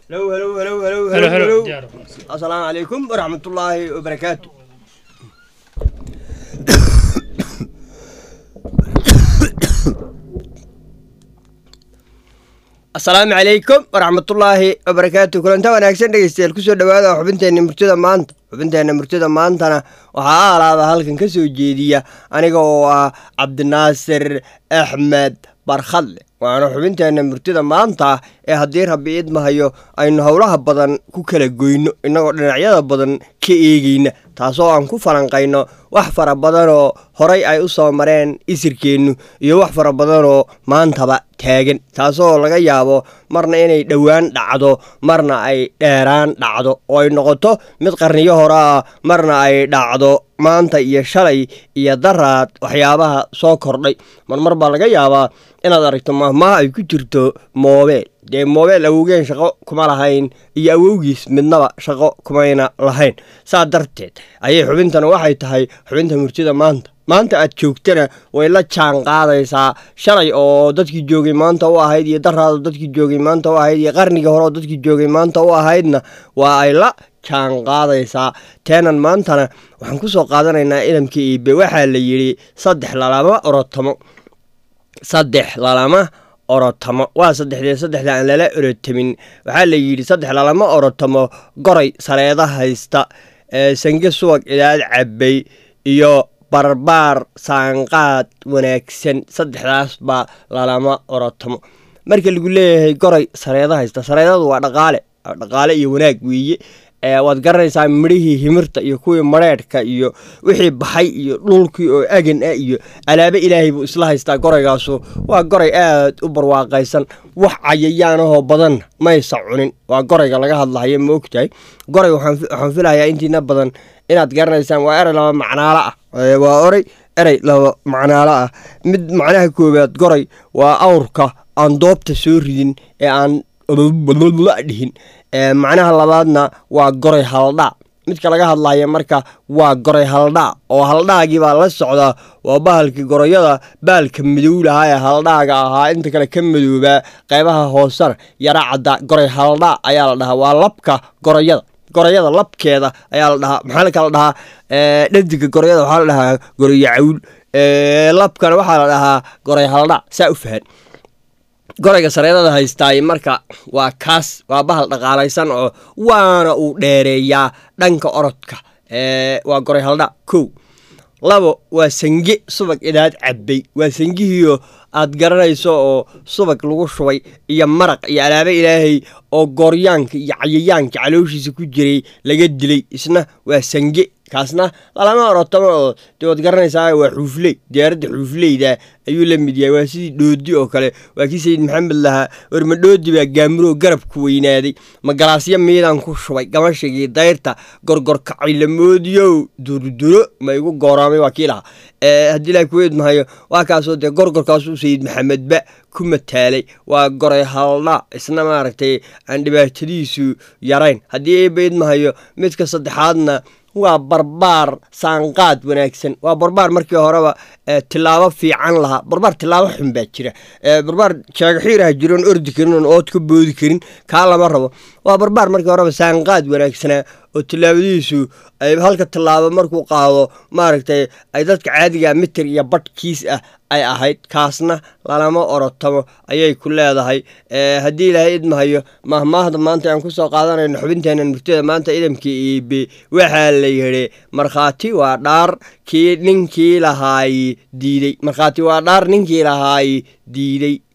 هلو هلو هلو هلو هلو هلو هلو diyaar السلام عليكم ورحمة الله وبركاته asalaamu calaykum waraxmatullaahi wabarakaatu kulanta wanaagsan dhegeystayaal kusoo dhawaada xubinteenna murtida maanta xubinteenna murtida maantana waxaa alaaba halkan ka soo jeediya aniga oo ah cabdinaasir axmed barkhadle waana xubinteenna murtida maanta ee haddii rabbi idmahayo aynu howlaha badan ku kala goyno innagoo dhinacyada badan ka eegeyna taasoo aan ku falanqayno wax fara badanoo horay ay u soo mareen isirkeennu iyo wax fara badanoo maantaba taagan taasoo laga yaabo marna inay dhowaan dhacdo marna ay dheeraan dhacdo oo ay noqoto mid qarniyo hore ah marna ay dhacdo maanta iyo shalay iyo daraad waxyaabaha soo kordhay marmar baa laga yaabaa inaad aragto mahmaha ay ku jirto moobeel dee moobeel awowgeen shaqo kuma lahayn iyo awowgiis midnaba shaqo kumayna lahayn saa darteed ayay xubintana waxay tahay xubinta murtida maanta maanta aad joogtana way la jaan qaadaysaa shalay oo dadkii joogay maanta u ahayd iyo daraado dadkii joogay maanta u ahayd iyo qarnigii hore oo dadkii joogay maanta u ahaydna waa ay la jaan qaadaysaa teenan maantana waxaan ku soo qaadanaynaa ilamka iibe waxaa la yidhi saddex lalama orotamo saddex lalama orotamo waa saddexdee saddexda aan lala orotamin waxaa la yidhi saddex lalama orotamo goray saleeda haysta sange subag idaad cabbay iyo barbaar saanqaad wanaagsan saddexdaas baa lalama orotamo marka lagu leeyahay goray sareeda haysta sareedadu waa dhaqaale dhaqaale iyo wanaag weeye waad garanaysaa midhihii himirta iyo kuwii mareedhka iyo wixii baxay iyo dhulkii oo agan ah iyo alaabe ilaahay buu isla haystaa goraygaasu waa goray aad u barwaaqaysan wax cayayaanahoo badanna maysa cunin waa gorayga laga hadlahayo ma ogtahay goray waxaan filayaa intiina badan inaad garanaysaan waa erey laba macnaalo ah waa oray erey laba macnaalo ah mid macnaha koowaad goray waa awrka aan doobta soo ridin ee aan dhihin macnaha labaadna waa goray haldhaa midka laga hadlaya marka waa goray haldhaa oo haldhaagii baa la socdaa waa bahalkii gorayada baalka madow lahaa ee haldhaaga ahaa inta kale ka madoobaa qaybaha hoosena yara cadda goray haldhaa ayaa la dhahaa waa labka gorayada gorayada labkeeda ayaa la dhahaa maxaa la kala dhahaa dhadiga gorayada waxaa la dhahaa gorayo cawl labkana waxaa la dhahaa goray haldhaa saa u fahan gorayga sareedada haystaay marka waa kaas waa bahal dhaqaalaysan oo waana uu dheereeyaa dhanka orodka waa goray haldha kow labo waa sange subag idaad cabbay waa sangihiio aad garanayso oo subag lagu shubay iyo maraq iyo alaabe ilaahay oo gooryaanka iyo cayayaanka calooshiisa ku jiray laga dilay isna waa sange kaasna lalama orotamo oo dee waad garanaysaa waa xuufley diyaaradda xuufleyda ayuu la mid yahay waa sidii dhoodi oo kale waa kii sayid maxamed lahaa warma dhoodi baa gaamuroo garabku weynaaday ma galaasyo miidaan ku shubay gamashigii dayrta gorgorkacaylamoodiyow durduro ma igu gooraamay waa kii lahaa haddii ilaah kuweyd mahayo waa kaasoo dee gorgorkaasuu sayid maxamedba ku mataalay waa goray haldha isna maaragtay aan dhibaatadiisu yarayn haddii eebayd mahayo midka saddexaadna waa barbaar saanqaad wanaagsan waa barbaar markii horeba tilaabo fiican lahaa barbaar tilaabo xun baa jira barbaar jaagaxiiraha jiroon ordi karin oon ood ka boodi karin kaa lama rabo waa barbaar markii horeba saanqaad wanaagsanaa oo tilaabadiisu ay halka tilaabo markuu qaado maaragtay ay dadka caadiga mitir iyo badhkiis ah ay ahayd kaasna lalama orotamo ayay ku leedahay haddii ilaahay idmahayo mahmaahda maanta aan kusoo qaadanayno xubinteena murtida maanta idamkii iibe waxaa la yidhi markhaati waa dhaar kii ninkii lahaay diiday markhaati waa dhaar ninkii lahaay diiday